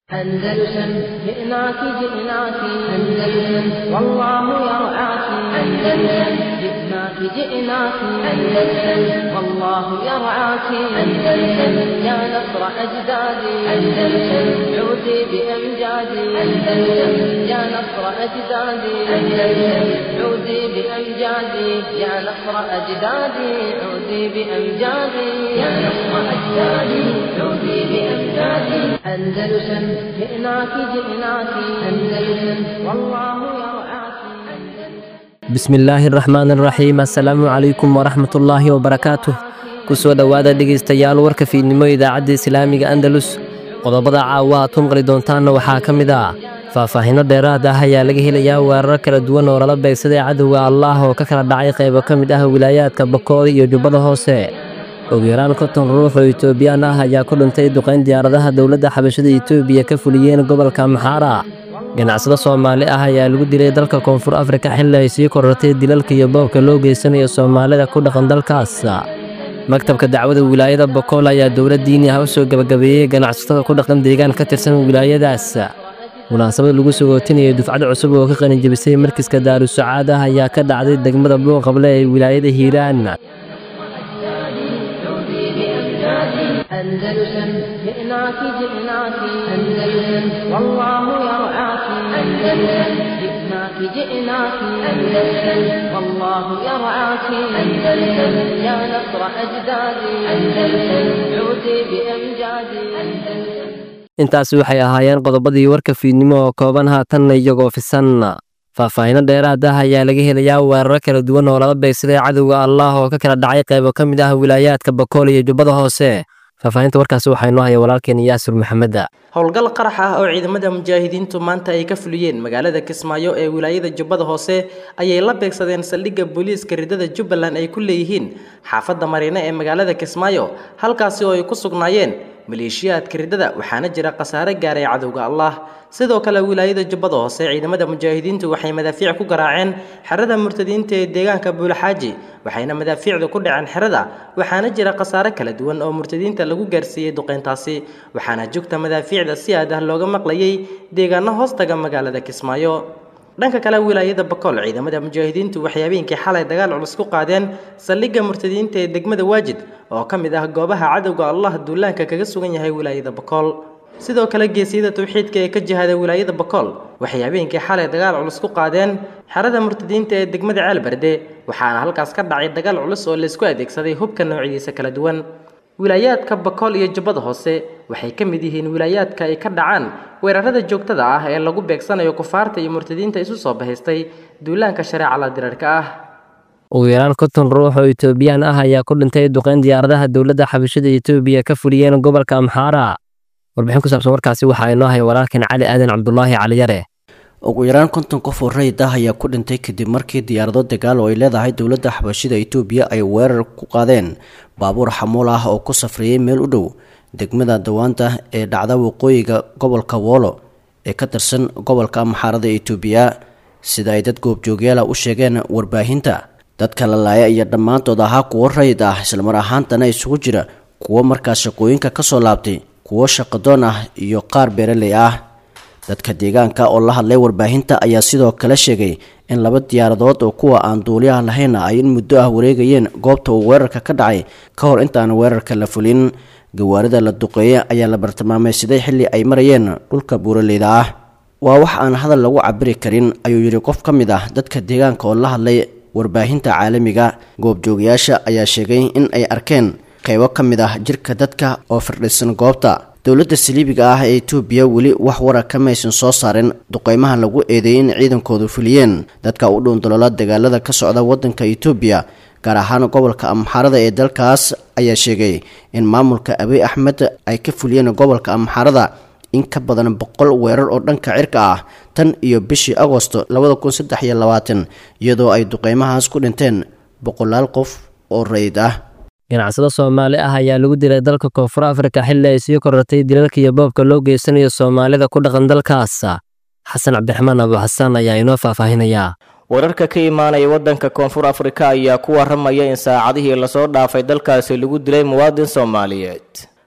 أندلسن جئناك جئناك أندلسن والله يرعاك أندلسن جئناك جئناك أندلسن والله يرعاك أندلسن يا نصر أجدادي أندلسن عودي بأمجادي أندلسن يا نصر أجدادي أندلسن عودي بأمجادي يا نصر أجدادي عودي بأمجادي يا نصر أجدادي عودي بأمجادي أندلسن جئناك جئناك أندلسن والله يرعاك bismillaahi raxmaan raxiim assalaamu calaykum waraxmatullaahi wabarakaatuh kusoo dhowaada dhegaystayaal warka fiidnimo idaacadda islaamiga andalus qodobada caawa aad ku maqli doontaanna waxaa ka mid ah faahfaahinno dheeraad ah ayaa laga helayaa weerar kala duwan oo lala beegsaday cadowga allaah oo ka kala dhacay qaybo ka mid ah wilaayaadka bakool iyo jubbada hoose ugu yaraan konton ruux oo itoobiyaan ah ayaa ku dhintay duqayn diyaaradaha dowladda xabashada itoobiya ka fuliyeen gobolka maxaara ganacsado soomaali ah ayaa lagu dilay dalka koonfur afrika xilli ay sii korortay dilalka iyo boobka loo geysanayo soomaalida ku dhaqan dalkaas maktabka dacwada wilaayada bokool ayaa dowlad diini ah u soo gebagabeeyey ganacsatada ku dhaqan deegaan ka tirsan wilaayadaas munaasabad lagu sogootinayay dufcad cusub oo ka qalinjebisay markiska daarusacaad ah ayaa ka dhacday degmada buuqable ee wilaayada hiiraan أندلسن جئناك جئناك أندلسن والله يرعاك أندلسن جئناك جئناك أندلسن والله يرعاك أندلسن يا نصر أجدادي أندلسن عودي بأمجادي أندلسن intaasi waxay ahaayeen qodobadii warka fiidnimo oo kooban haatanna iyagoo fisan faahfaahinno dheeraad ah ayaa laga helayaa weeraro kala duwan oo lala beegsaday cadowga allaah oo ka kala dhacay qaybo ka mid ah wilaayaadka bakool iyo jubbada hoose faahfaahinta warkaasi waxaa inoo haya walaalkeen yaasir maxameda howlgal qarax ah oo ciidamada mujaahidiintu maanta ay ka fuliyeen magaalada kismaayo ee wilaayada jubbada hoose ayay la beegsadeen saldhigga booliiska ridada jubbaland ay ku leeyihiin xaafadda mariine ee magaalada kismaayo halkaasi oo ay ku sugnaayeen maleeshiyaadka ridada waxaana jira khasaare gaaray cadowga allah sidoo kale wilaayada jubbada hoose ciidamada mujaahidiintu waxay madaafiic ku garaaceen xerada murtadiinta ee deegaanka buulaxaaji waxayna madaafiicdu ku dhaceen xerada waxaana jira khasaare kala duwan oo murtadiinta lagu gaarsiiyey duqeyntaasi waxaana jugta madaafiicda si aad ah looga maqlayay deegaano hoostaga magaalada kismaayo dhanka kale wilaayada bakool ciidamada mujaahidiintu waxay habeenkii xalay dagaal culus ku qaadeen saldhigga murtadiinta ee degmada waajid oo ka mid ah goobaha cadowga allah duulaanka kaga sugan yahay wilaayada bakool sidoo kale geesiyada tawxiidka ee ka jihada wilaayada bakool waxay habeenkii xalay dagaal culus ku qaadeen xerada murtadiinta ee degmada ceelberde waxaana halkaas ka dhacay dagaal culus oo laysku adeegsaday hubka noocyadiisa kala duwan wilaayaadka bakool iyo jubbada hoose waxay ka mid yihiin wilaayaadka ay ka dhacaan weerarada joogtada ah ee lagu beegsanayo kufaarta iyo murtadiinta isu soo bahaystay duulaanka shareecala dirarka ah ugu yaraan konton ruux oo itoobiyaan ah ayaa ku dhintay duqayn diyaaradaha dowladda xabashada itoobiya ka fuliyeen gobolka amxaara warbixin ku saabsan warkaasi waxaa inoo haya walaalkeen cali aadan cabdulaahi caliyare ugu yaraan konton qof oo rayid ah ayaa ku dhintay kadib markii diyaarado dagaal oo ay leedahay dowladda xabashida itoobiya ay weerar ku qaadeen baabuur xamuul ah oo ku safriyey meel u dhow degmada dawaanta ee dhacda waqooyiga gobolka woolo ee ka tirsan gobolka amxaarada itoobiya sida ay dad goobjoogyaala u sheegeen warbaahinta dadka la laaya iyo dhammaantood ahaa kuwo rayid ah islamar ahaantana isugu jira kuwo markaas shaqooyinka kasoo laabtay kuwo shaqadoon ah iyo qaar beeraley ah dadka deegaanka oo la hadlay warbaahinta ayaa sidoo kale sheegay in laba diyaaradood oo kuwa aan duuliyaha lahayna ay in muddo ah wareegayeen goobta uu weerarka ka dhacay ka hor intaan weerarka la fulin gawaarida la duqeeye ayaa la bartilmaameysaday xilli ay marayeen dhulka buuraleyda ah waa wax aan hadal lagu cabiri karin ayuu yidhi qof ka mid ah dadka deegaanka oo la hadlay warbaahinta caalamiga goobjoogayaasha ayaa sheegay in ay arkeen qaybo ka mid ah jirka dadka oo firdhisan goobta dowladda saliibiga ah ee itoobiya weli wax wara kamaysan soo saarin duqeymaha lagu eedeeyay in ciidankoodu fuliyeen dadka u dhuundaloola dagaalada ka socda waddanka itoobiya gaar ahaan gobolka amxaarada ee dalkaas ayaa sheegay in maamulka abiy axmed ay ka fuliyeen gobolka amxaarada in ka badan boqol weerar oo dhanka cirka ah tan iyo bishii agosto labada kun saddex iyo labaatan iyadoo ay duqeymahaas ku dhinteen boqolaal qof oo rayid ah ganacsado soomaali ah ayaa lagu dilay dalka koonfur afrika xilli ay sii korortay dilalka iyo boobka loo geysanayo soomaalida ku dhaqan dalkaas xasan cabdiraxmaan abu xasaan ayaa inoo faahfaahinayaa wararka ka imaanaya waddanka koonfur afrika ayaa ku waramaya in saacadihii lasoo dhaafay dalkaasi lagu dilay muwaadin soomaaliyeed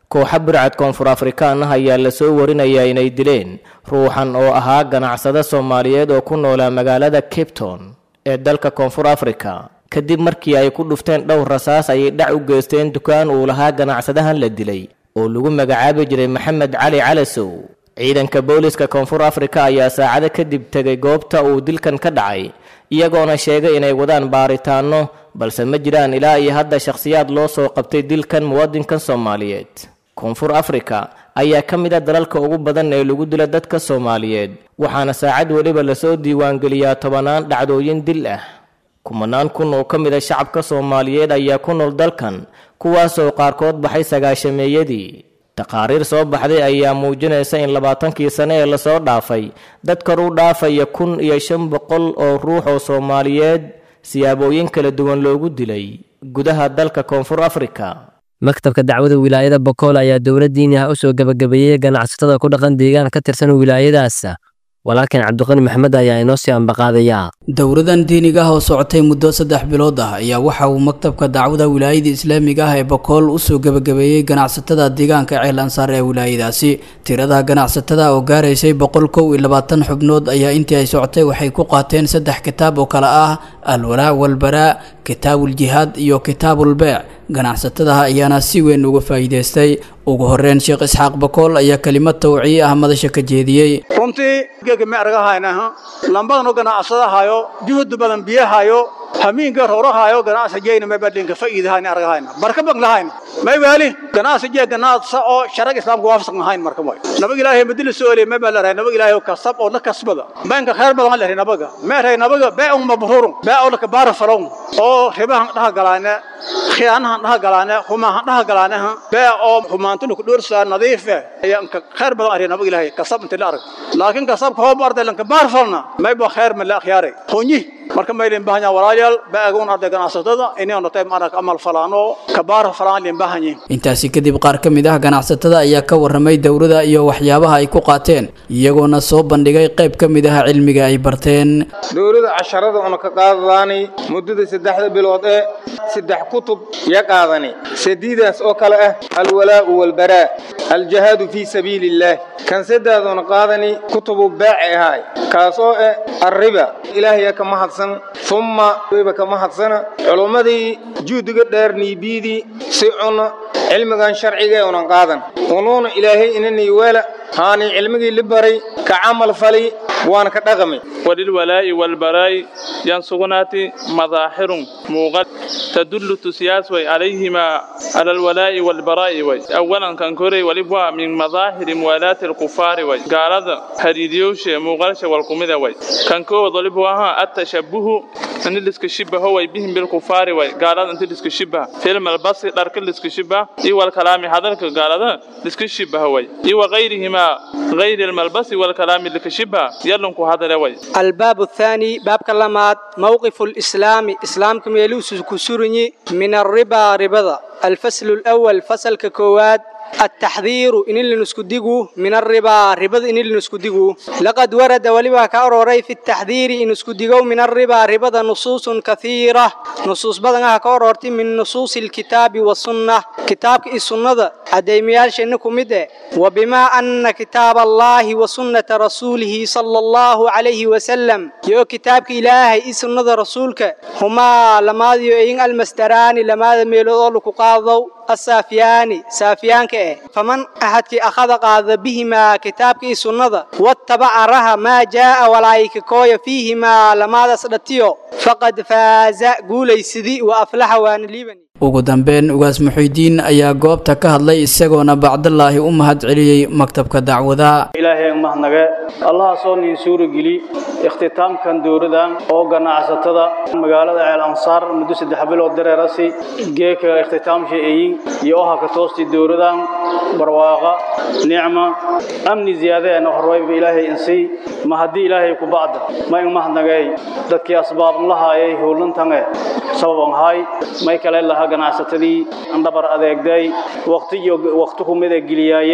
kooxa burcad koonfur afrikaan ah ayaa lasoo warinayaa inay dileen ruuxan oo ahaa ganacsade soomaaliyeed oo ku noolaa magaalada cape town ee dalka koonfur afrika kadib markii ay ku dhufteen dhowr rasaas ayay dhac u geysteen dukaan uu lahaa ganacsadahan la dilay oo lagu magacaabi jiray maxamed cali calasow ciidanka booliska koonfur afrika ayaa saacado kadib tegay goobta uu dilkan ka dhacay iyagoona sheegay inay wadaan baaritaanno balse ma jiraan ilaa iyo hadda shakhsiyaad loo soo qabtay dilkan muwaadinkan soomaaliyeed koonfur afrika ayaa ka mid a dalalka ugu badan ee lagu dila dadka soomaaliyeed waxaana saacad weliba lasoo diiwaangeliyaa tobanaan dhacdooyin dil ah kumanaan kun oo ka mid a shacabka soomaaliyeed ayaa ku nool dalkan kuwaasoo qaarkood baxay sagaashameeyadii taqaariir soo baxday ayaa muujinaysa in labaatankii sane ee lasoo dhaafay dad kor u dhaafaya kun iyo shan boqol oo ruux oo soomaaliyeed siyaabooyin kala duwan loogu dilay gudaha dalka koonfur afrika maktabka dacwada wilaayada bokool ayaa dowladdiini ah u soo gebagabeeyey ganacsatada ku dhaqan deegaan ka tirsan wilaayadaas walaalkan cabdiqani maxmed ayaa inoo sii ambaqaadayaa dowladan diiniga ah oo socotay muddo saddex bilood ah ayaa waxa uu maktabka dacwada wilaayada islaamiga ah ee bokool usoo gebagabeeyey ganacsatada deegaanka ceel ansaar ee wilaayadaasi tirada ganacsatada oo gaaraysay boqol kow iyo labaatan xubnood ayaa intii ay socotay waxay ku qaateen saddex kitaab oo kale ah alwalaa walbaraa kitaabuljihaad iyo kitaabulbeec ganacsatadaha ayaana si weyn uga faa'iidaystay ugu horeyn sheekh isxaaq bakool ayaa kelimad tawciye ah madasha ka jeediyey runtii geega me argahaynaha lambadanu ganacsadahayo juhud badan biyahayo hamiinka rorahayo ganacsigeyna may badlinka fa'iidahayna argahayna barka baglahayna may waali ganacsigee ganacsa oo sharag islaamka waafaqsan ahayn marka way nabaga ilaahay madina soo elay may baa nabaga ilaahay oo kasab oo la kasbada banka khayr badan la nabaga meeray nabaga baa mabrurun baa oo la kabaar falon oo ribahan dhaha galaana khiyaanahan dhaha galaana humahan dhaha galaana baa oo humaantuna ku dhursa nadiif ayaan ka khayr badan arin nabaga ilaahay kasab inta la arag laakiin kasabka hoo barday lan kabaar falna may baa khayr ma la akhyaaray honyi marka maylin bahanya walaalayaal baagun arday ganacsatada inay noqotay marka amal falaano kabaar falaan lin bahanya intaasi kadib qaar ka mid ah ganacsatada ayaa ka warramay dowladda iyo waxyaabaha ay ku qaateen iyagoona soo bandhigay qayb ka mid ah cilmiga ay barteen dowladda casharada una ka qaadadaani muddada saddexda bilood ee saddex kutub ya qaadani sadiidaas oo kale ah alwalaa'u walbaraa aljihaadu fii sabiili illaah kan saddeeduna qaadani kutubu baaci ahaay kaasoo eh arriba ilaahaya ka mahadsan umma wayba ka mahadsana culummadii juhdiga dheer niibiidii si cuna cilmigan sharciga unan qaadan unuuna ilaahay inanii weela haani cilmigii li baray ka camal fali waana ka dhaqami وللولاء والبراء ينصغنات مظاهر موغد تدل تسياس وي عليهما على الولاء والبراء وي أولا كان كوري ولبوا من مظاهر موالاة الكفار وي قال هذا هريديوش موغلش والقمدة وي كان كو ضلبوا التشبه أن اللي سكشبه هو بهم بالكفار وي قال هذا أنت اللي سكشبه فيلم البص دارك اللي سكشبه إي والكلام هذا قال هذا اللي سكشبه وي إي وغيرهما غير الملبس والكلام اللي كشبه يلنكو هذا وي الباب الثاني باب كلمات موقف الإسلام إسلام كميلوس كسرني من الربا ربضة الفصل الأول فصل ككواد التحذير إن اللي نسكدقه من الربا ربا إن اللي نسكدقه لقد ورد ولبا كأروري في التحذير إن نسكدقه من الربا ربا نصوص كثيرة نصوص بدنها كأرورتي من نصوص الكتاب والسنة كتاب السنة أديميال شنكم مده وبما أن كتاب الله وسنة رسوله صلى الله عليه وسلم يو كتاب إلهي سنة رسولك هما لما يؤين المستران لما ميلو لك قاضوا السافياني سافيان كه فمن أحد كي أخذ قاذ بهما كتاب كي سنة واتبع رها ما جاء ولايك كوي فيهما لما سدتيو فقد فاز قولي سدي وأفلح وان ليبني ugu dambeyn ugaas muxuudiin ayaa goobta ka hadlay isagoona bacdallaahi u mahad celiyey maktabka dacwada ilaahay mahadnage allaha soo niin suurageli ikhtitaamkan dowladan oo ganacsatada magaalada ceel ansaar muddo saddex bilood dareerasi geeka ikhtitaamsha eyin iyo oha ka toosti dowladan barwaaqa nicma amni ziyaadaena horwayba ilaahay insii ma haddii ilaahay ku bacda ma in mahadnagay dadkii asbaab lahaayay howlantange sababan hay may kale laha ganacsatadii andhabar adeegday waqti iyo waqti kumida geliyaayeen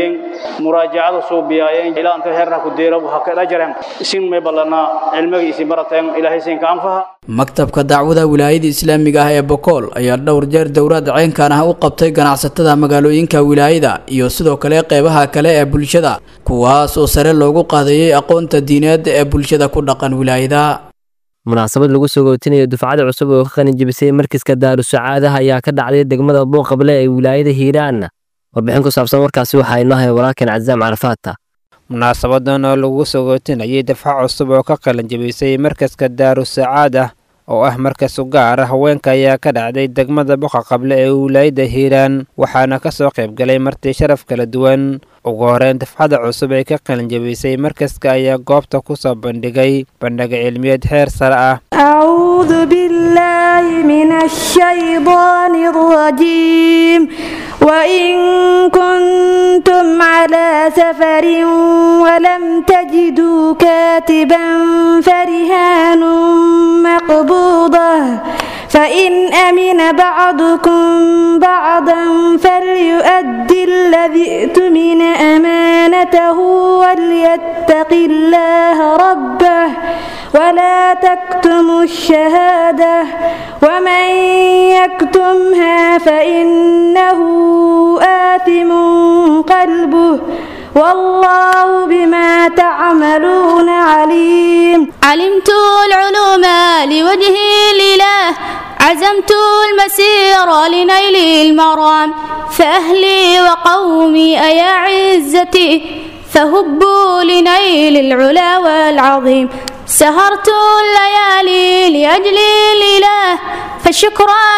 muraajacada suubiyaayeen ilaa inta heerna ku deero waxa ka dhajareen isin may balana cilmiga isi barateen ilaahay siin ka anfaha maktabka dacwada wilaayada islaamiga ah ee bokool ayaa dhowr jeer dowlad ceenkan ah u qabtay ganacsatada magaalooyinka wilaayada iyo sidoo kale qeybaha kale ee bulshada kuwaas oo sare loogu qaadayay aqoonta diineed ee bulshada ku dhaqan wilaayada munaasabad lagu soo gootinayo dufcada cusub oo ka qalin jebisay markiska daarusacaadaha ayaa ka dhacday degmada buuqable ee wilaayada hiiraan warbixin ku saabsan warkaasi waxaa inoo hay walaalkan cazaam carafaata munaasabadan oo lagu soo gootinayay dafca cusub oo ka qalin jebisay markaska daarusacaada oo ah markas u gaar ah haweenka ayaa ka dhacday degmada boqa qable ee wilaayada hiiraan waxaana ka soo qayb galay marti sharaf kala duwan ugu horeyn dafcada cusub ee ka qalin jebisay markaska ayaa goobta ku soo bandhigay bandhiga cilmiyeed heer sare ah أعوذ بالله من الشيطان الرجيم وإن كنتم على سفر ولم تجدوا كاتبا فرهان مقبوضة فإن أمن بعضكم بعضا فليؤدي الذي ائتمن أمانته وليتق الله ربه ولا تكتموا الشهادة ومن يكتمها فإنه آثم قلبه والله بما تعملون عليم علمت العلوم لوجه الإله عزمت المسير لنيل المرام فأهلي وقومي أيا عزتي فهبوا لنيل العلا والعظيم سهرت الليالي لأجل الإله فشكرا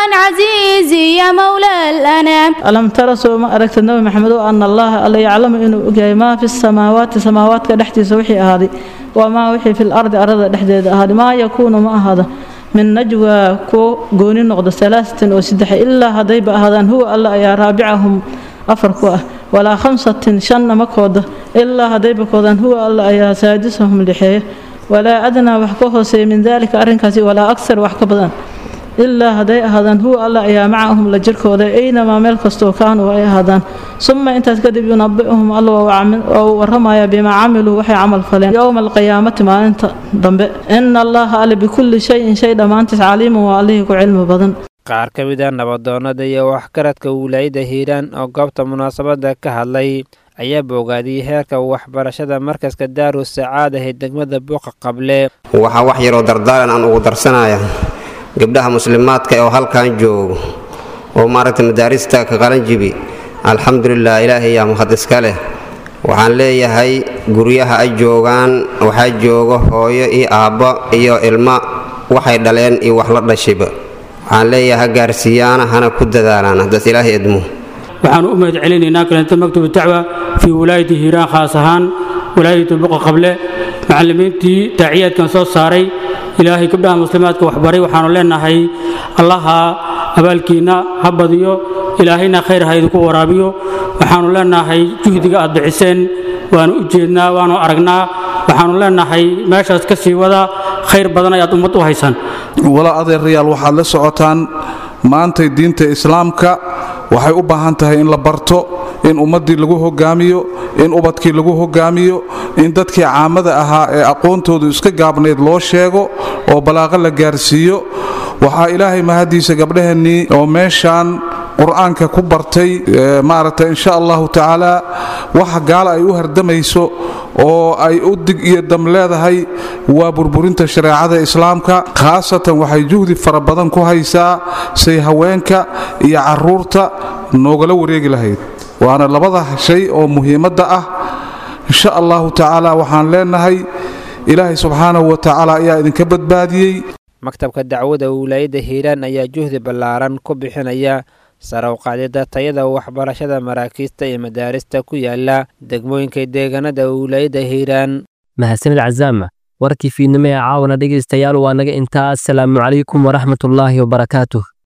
عزيزي يا مولى الأنام ألم ترى سوى ما أركت النبي محمد أن الله ألا يعلم إنه أجاي ما في السماوات سماوات كدحتي سوحي هذه وما وحي في الأرض أرض دحديد هذه ما يكون ما هذا من نجوى كو قوني نقض ثلاثة وسدح إلا هذي هذا هو الله يا رابعهم أفركوا ولا خمسة شن مكود إلا هذي بكودان هو الله يا سادسهم لحيه walaa adnaa wax ka hooseeya min daalika arrinkaasi walaa aksar wax ka badan ilaa hadday ahaadaan huwa alla ayaa macahum la jirkooda aynamaa meel kastoo kaanuu ay ahaadaan suma intaas kadib yunabicuhum alla waa uu warramaya bimaa camiluu waxay camal faleen yowma alqiyaamati maalinta dambe ina allaha alle bikulli shayin shay dhammaantiis caliimun waa allihii ku cilmi badan qaar ka mid a nabadoonnada iyo waxgaradka wilaayada hiiraan oo goobta munaasabadda ka hadlay ayaa boogaadiyey heerka waxbarashada markaska daaru sacaada ee degmada buuqa qable waxaa wax yaroo dardaaran aan ugu darsanaya gabdhaha muslimaadka oo halkan joogo oo maaragtay madaarista ka qalanjibi alxamdulilah ilaahay yaa mahad iska leh waxaan leeyahay guryaha ay joogaan waxaa jooga hooyo iyo aabbo iyo ilmo waxay dhaleen iyo wax la dhashiba waxaan leeyahay ha gaarsiiyaana hana ku dadaalaan haddaas ilaahay idmo waxaan u mahad celinaynaa kalenta maktubu dacwa fii wilaayati hiiraan khaas ahaan wilaayatu buqa qable macallimiintii daaciyaadkan soo saaray ilaahay gabdhaha muslimaadka waxbaray waxaanu leenahay allaha abaalkiinna ha badiyo ilaahayna khayr ha idinku waraabiyo waxaanu leenahay juhdiga aad bixiseen waanu u jeednaa waanu aragnaa waxaanu leenahay meeshaas ka sii wada khayr badan ayaad ummad u haysaan walaa adeerayaal waxaad la socotaan maantay diinta islaamka waxay u baahan tahay in la barto in ummaddii lagu hogaamiyo in ubadkii lagu hogaamiyo in dadkii caamada ahaa ee aqoontoodu iska gaabnayd loo sheego oo balaaqo la gaarsiiyo waxaa ilaahay mahadiisa gabdhaheennii oo meeshaan qur-aanka ku bartay maaragtay insha allahu tacaala waxa gaala ay u hardamayso oo ay u dig iyo dam leedahay waa burburinta shareecada islaamka khaasatan waxay juhdi fara badan ku haysaa say haweenka iyo caruurta noogala wareegi lahayd waana labada shay oo muhiimadda ah insha allahu tacaala waxaan leenahay ilaahay subxaanahu wa tacaala ayaa idinka badbaadiyey maktabka dacwada wilaayadda hiiraan ayaa juhdi ballaaran ku bixinaya sare u qaadida tayada waxbarashada maraakiista iyo madaarista ku yaala degmooyinka deegaanada wilaayadda hiiraan mahadsanid cazaama warkii fiidnimo ee caawana dhegaystayaal waa naga intaa asalaamu calaykum waraxmatullaahi wabarakaatuh